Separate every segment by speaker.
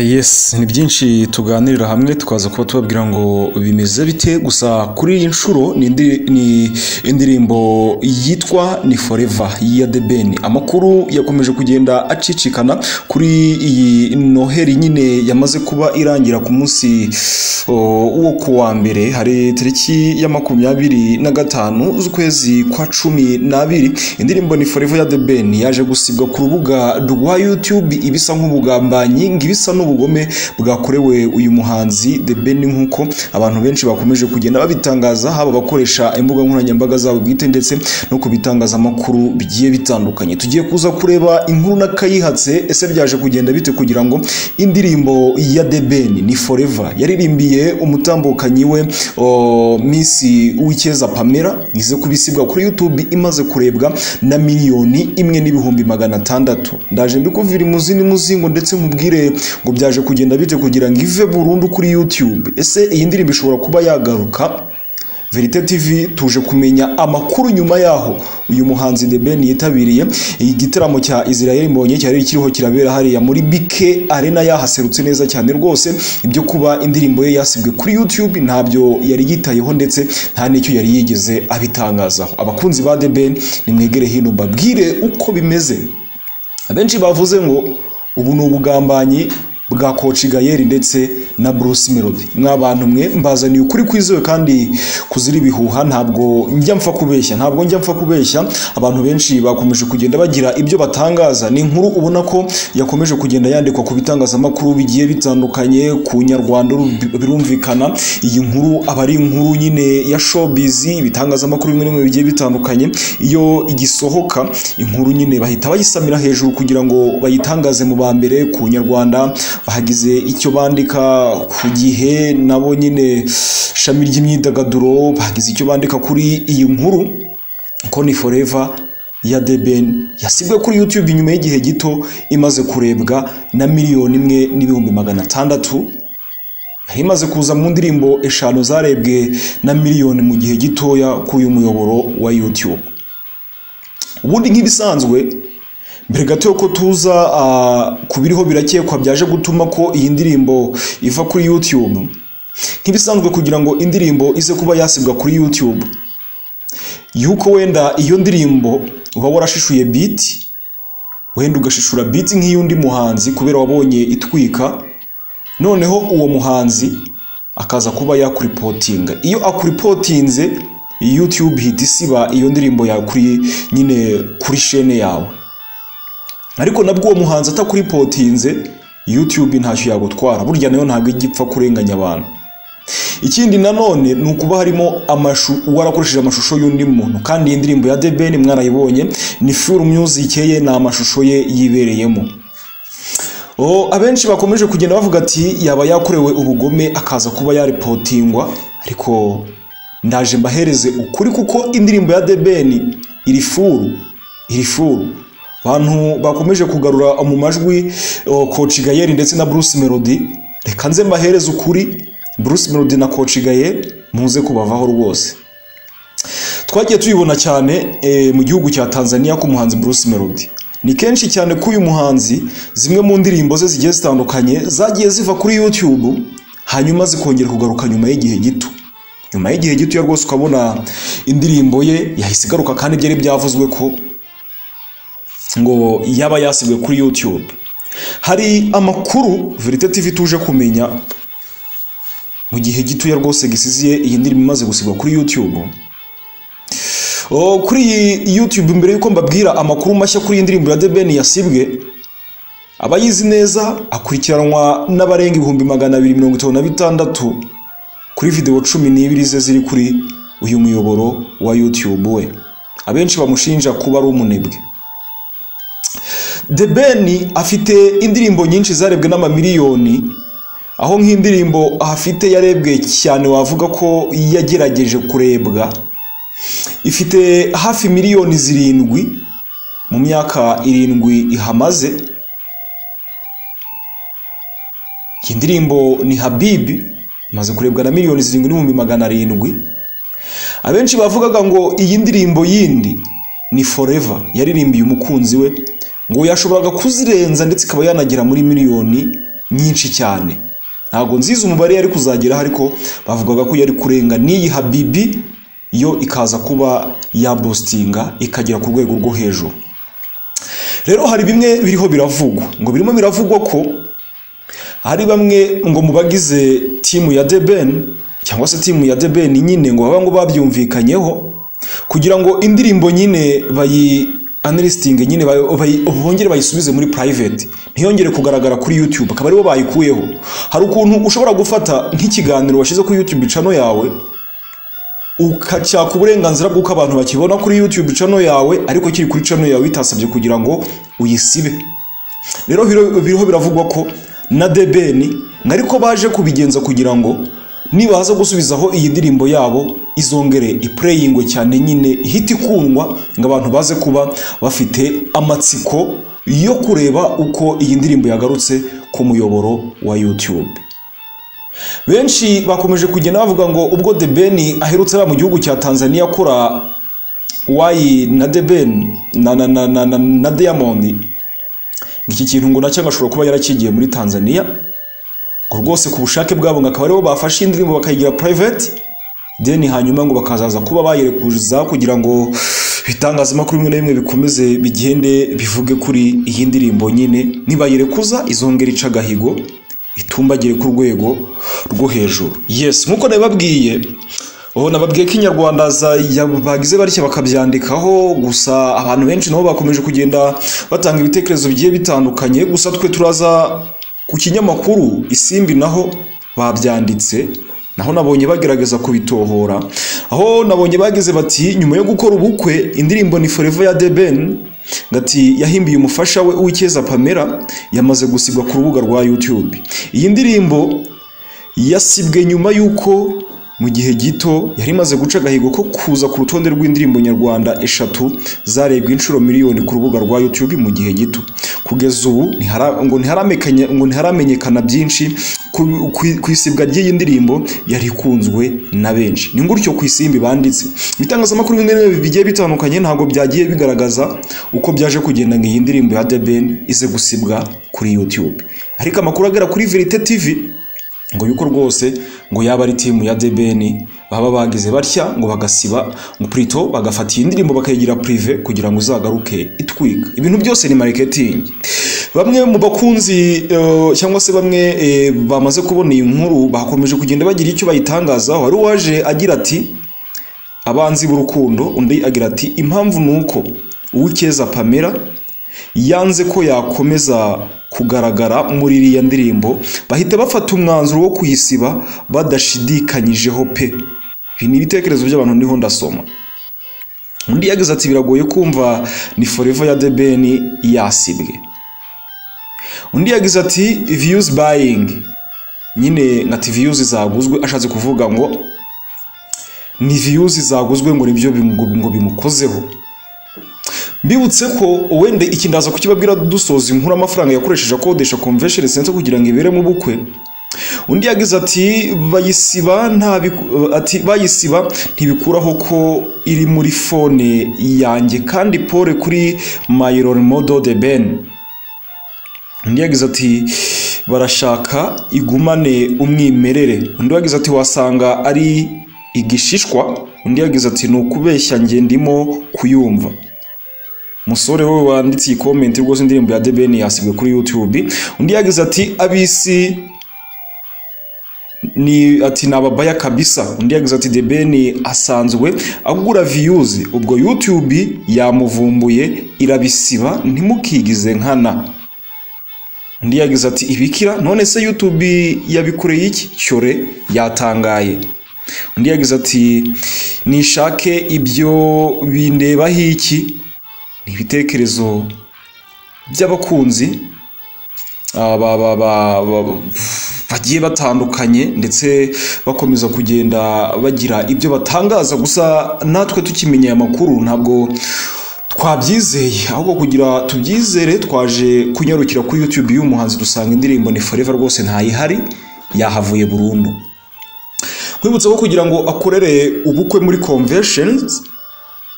Speaker 1: Yes ni byinshi tuganirira hamwe tukaza kuba tubabwira ngo bimeze bite gusa kuri iyi nshuro ni indi- ni indirimbo yitwa ni forever ya The Ben amakuru yakomeje kugenda acicikana kuri iyi noheli nyine yamaze kuba irangira ku munsi o, wo ku wa mbere hari tariki ya makumyabiri na gatanu z'ukwezi kwa cumi n'abiri indirimbo ni forever ya The Ben yaje gusibwa ku rubuga rwa YouTube ibisa nk'ubugambanyi ngibisa n'ubugome bwakorewe uyu muhanzi The Ben nk'uko abantu benshi bakomeje kugenda babitangaza haba abakoresha imbuga nkoranyambaga zabo bwite ndetse no ku bitangazamakuru bigiye bitandukanye tugiye kuza kureba inkuru n'akayihatse ese byaje kugenda bite kugira ngo indirimbo ya The Ben ni forever yaririmbiye umutambukanyi we o, Miss Uwicyeza Pamela ize kubisibwa kuri YouTube imaze kurebwa na miliyoni imwe n'ibihumbi magana atandatu ndaje mbikuvira imuzi n'imuzingo ndetse nkubwire ngo byaje kugenda bite kugira ngo ive burundu kuri YouTube ese iyi ndirimbo ishobora kuba yagaruka Verite TV tuje kumenya amakuru nyuma yaho uyu muhanzi The Ben yitabiriye igitaramo cya Israel Mbonye cyari kiriho kirabera hariya muri BK Arena yahaserutse neza cyane rwose ibyo kuba indirimbo ye yasibwe kuri YouTube ntabyo yari yitayeho ndetse nta n'icyo yari yigeze abitangazaho abakunzi ba The Ben nimwegere hino babwire uko bimeze abenshi bavuze ngo ubu ni ubugambanyi bwa koci gayeri ndetse na bruce melody mwabantu mwe mbazaniye ukuri kwizewe kandi kuzira ibihuha ntabwo njya mpfa kubeshya ntabwo njya mpfa kubeshya abantu benshi bakomeje kugenda bagira ibyo batangaza ni inkuru ubona ko yakomeje kugenda yandikwa ku bitangazamakuru bigiye bitandukanye ku nyarwanda uru- birumvikana iyi nkuru aba ari inkuru nyine ya showbiz ibitangazamakuru bimwe na bimwe bigiye bitandukanye iyo igisohoka inkuru nyine bahita bayisamira hejuru kugira ngo bayitangaze mu ba mbere ku nyarwanda bahagize icyo bandika ku gihe nabo nyine ishami ry'imyidagaduro bahagize icyo bandika kuri iyi nkuru ko ni forever ya The Ben yasibwe kuri YouTube nyuma y'igihe gito imaze kurebwa na miliyoni imwe n'ibihumbi magana atandatu yari imaze kuza mu ndirimbo eshanu zarebwe na miliyoni mu gihe gitoya kuri uyu muyoboro wa YouTube ubundi nk'ibisanzwe mbere gato yuko tuza ah, ku biriho birakekwa byaje gutuma ko iyi ndirimbo iva kuri YouTube nk'ibisanzwe kugira ngo indirimbo ize kuba yasibwa kuri YouTube yuko wenda iyo ndirimbo uba warashishuje beat wenda ugashishura beat nk'iy'undi muhanzi kubera wabonye itwika noneho uwo muhanzi akaza kuba yakuripotinga iyo akuripotinze YouTube hita isiba iyo ndirimbo yakuri nyine kuri shene yawe ariko nabwo uwo muhanzi atakuripotinze YouTube ntacyo yagutwara burya nayo ntabwo ijya ipfa kurenganya abantu ikindi nanone ni ukuba harimo amashu warakoresheje amashusho y'undi muntu kandi iyi ndirimbo ya The Ben mwarayibonye ni Fure Music ye ni amashusho ye yibereyemo O, abenshi bakomeje kugenda bavuga ati yaba yakorewe ubugome akaza kuba yaripotingwa ariko ndaje mbahereze ukuri kuko indirimbo ya The Ben iri furu iri furu abantu bakomeje kugarura mu majwi o, Coach Gayeri ndetse na Bruce Melody reka nze mbahereze ukuri Bruce Melody na Coach Gayeri muze kubavaho rwose twagiye tubibona cyane eh, mu gihugu cya Tanzania ku muhanzi Bruce Melody ni kenshi cyane ko uyu muhanzi zimwe mu ndirimbo ze zigiye zitandukanye zagiye ziva kuri YouTube hanyuma zikongera kugaruka nyuma y'igihe gito nyuma y'igihe gito ya rwose ukabona indirimbo ye yahise igaruka kandi byari byavuzwe ko ngo yaba yasibwe kuri YouTube hari amakuru Verite TV tuje kumenya mu gihe gitoya rwose gisiziye iyi ndirimbo imaze gusigwa kuri YouTube Oh, kuri iyi YouTube mbere yuko mbabwira amakuru mashya kuri iyi ndirimbo ya The Ben yasibwe abayizi neza akurikiranwa n'abarenga ibihumbi magana abiri mirongo itanu na bitandatu kuri video cumi n'ibiri ze ziri kuri uyu muyoboro wa YouTube we abenshi bamushinja kuba ari umunebwe The Ben afite indirimbo nyinshi zarebwe n'amamiliyoni aho nk'indirimbo afite yarebwe cyane wavuga ko yagerageje kurebwa ifite hafi miliyoni zirindwi mu myaka irindwi ihamaze iyi ndirimbo ni habibi imaze kurebwa na miliyoni zirindwi n'ibihumbi magana arindwi abenshi bavugaga ngo iyi ndirimbo yindi ni forever yaririmbiye umukunzi we ngo yashoboraga kuzirenza ndetse ikaba yanagera muri miliyoni nyinshi cyane ntabwo nziza umubare yari kuzageraho ariko bavugaga ko yari kurenga n'iyi habibi yo ikaza kuba yabositinga ikagera ku rwego rwo hejuru rero hari bimwe biriho biravugwa ngo birimo biravugwa ko hari bamwe ngo mu bagize timu ya debeni cyangwa se timu ya debeni nyine ngo baba ngo babyumvikanyeho kugira ngo indirimbo nyine bayi analistinge nyine bongere bayisubize muri private ntiyongere kugaragara kuri youtube akaba aribo bayikuyeho hari ukuntu ushobora gufata nk'ikiganiro washyize kuri youtube channel yawe ukacyaka uburenganzira bw'uko abantu bakibona kuri youtube channel yawe ariko kiri kuri channel yawe bitasabye kugira ngo uyisibe rero biriho biravugwa ko na debeni ariko baje kubigenza kugira ngo nibaza gusubizaho iyi ndirimbo yabo izongere ipureyingwe cyane nyine ihita ikundwa ngo abantu baze kuba bafite amatsiko yo kureba uko iyi ndirimbo yagarutse ku muyoboro wa YouTube benshi bakomeje kugenda bavuga ngo ubwo debeni aherutse ari mu gihugu cya tanzania akora wayi na debeni na na na na na diyamondi iki kintu ngo nacyo ashobora kuba yarakigiye muri tanzania ngo rwose ku bushake bwabo ngo akaba aribo bafashe indirimbo bakayigira private deni hanyuma ngo bakazaza kuba bayirekuza kugira ngo ibitangazamakuru bimwe na bimwe bikomeze bigende bivuge kuri iyi ndirimbo nyine nibayirekuza izongera ica agahigo itumbagire ku rwego rwo hejuru yes nk'uko nabibabwiye ubu nababwiye ko inyarwanda bagize batya bakabyandikaho gusa abantu benshi nabo bakomeje kugenda batanga ibitekerezo bigiye bitandukanye gusa twe turaza ku kinyamakuru isimbi naho babyanditse naho nabonye bagerageza kubitohora aho nabonye bageze bati nyuma yo gukora ubukwe indirimbo ni forever ya debeni ngati yahimbiye umufasha we w'icyeza pamela yamaze gusigwa ku rubuga rwa yutube iyi ndirimbo yasibwe nyuma y'uko mu gihe gito yari imaze guca agahigo ko kuza ku rutonde rw'indirimbo nyarwanda eshatu zarebwe inshuro miliyoni ku rubuga rwa YouTube mu gihe gito kugeza ubu ngo ntiharamenyekana byinshi ku isibwa ry'iyi ndirimbo yari ikunzwe na benshi ni gutyo ku isimbi banditse ibitangazamakuru bimwe na bigiye bitandukanye ntabwo byagiye bigaragaza uko byaje kugenda ngo iyi ndirimbo ya debeni ize gusibwa kuri YouTube ariko amakuru agera kuri verite tivi ngo yuko rwose ngo yaba ari timu ya debeni baba bagize batya ngo bagasiba ngo prito bagafata iyi ndirimbo bakayigira prive kugira ngo izagaruke itwika ibintu byose ni marketing bamwe mu bakunzi uh, cyangwa se bamwe eh, bamaze kubona iyi nkuru bakomeje kugenda bagira icyo bayitangazaho hari uwaje agira ati abanzi b'urukundo undi agira ati impamvu ni uko uw'icyeza pamela yanze ko yakomeza kugaragara muri iriya ndirimbo bahita bafata umwanzuro wo kuyisiba badashidikanyijeho pe ibi ni ibitekerezo by'abantu ndiho ndasoma undi yagize ati biragoye kumva ni forever ya debeni yasibwe undi yagize ati viyuzi bayingi nyine nka viyuzi zaguzwe ashatse kuvuga ngo ni viyuzi zaguzwe ngo nibyo ngo bimukozeho mbibutse ko wenda iki ndaza kukibabwira dusoza inkuru amafaranga yakoresheje akodesha convention center kugira ngo ibere mu bukwe undi yagize ati bayisiba ati bayisiba ntibikuraho ko iri muri fone yanjye kandi pole kuri mayiron modo de ben undi yagize ati barashaka igumane umwimerere undi yagize ati wasanga ari igishishwa undi yagize ati ni ukubeshya nge ndimo kuyumva umusore we wanditse iyi komenti rwose indirimbo ya debeni yasibwe kuri yutube undi yagize ati abisi ni ati ni ababaya kabisa undi yagize ati debeni asanzwe agura viyuzi ubwo yutube yamuvumbuye irabisiba ntimukigize nkana undi yagize ati ibikira none se yutube yabikoreye iki cyore yatangaye undi yagize ati nishake ibyo bindebaho iki ibitekerezo by'abakunzi bagiye batandukanye ndetse bakomeza kugenda bagira ibyo batangaza gusa natwe tukimenya aya makuru ntabwo twabyizeye ahubwo kugira tubyizere twaje kunyarukira kuri YouTube y'umuhanzi dusanga indirimbo ni forever rwose ntayihari yahavuye burundu kwibutsa ko kugira ngo akorere ubukwe muri conventions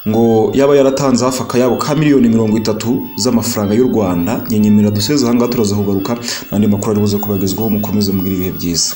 Speaker 1: ngo yaba yaratanze hafi akayabo ka miliyoni mirongo itatu z'amafaranga y'u rwanda nyenyemera duseze ahangaha turaza kugaruka n'andi makuru ari buze kubagezwaho mukomeze mugire ibihe byiza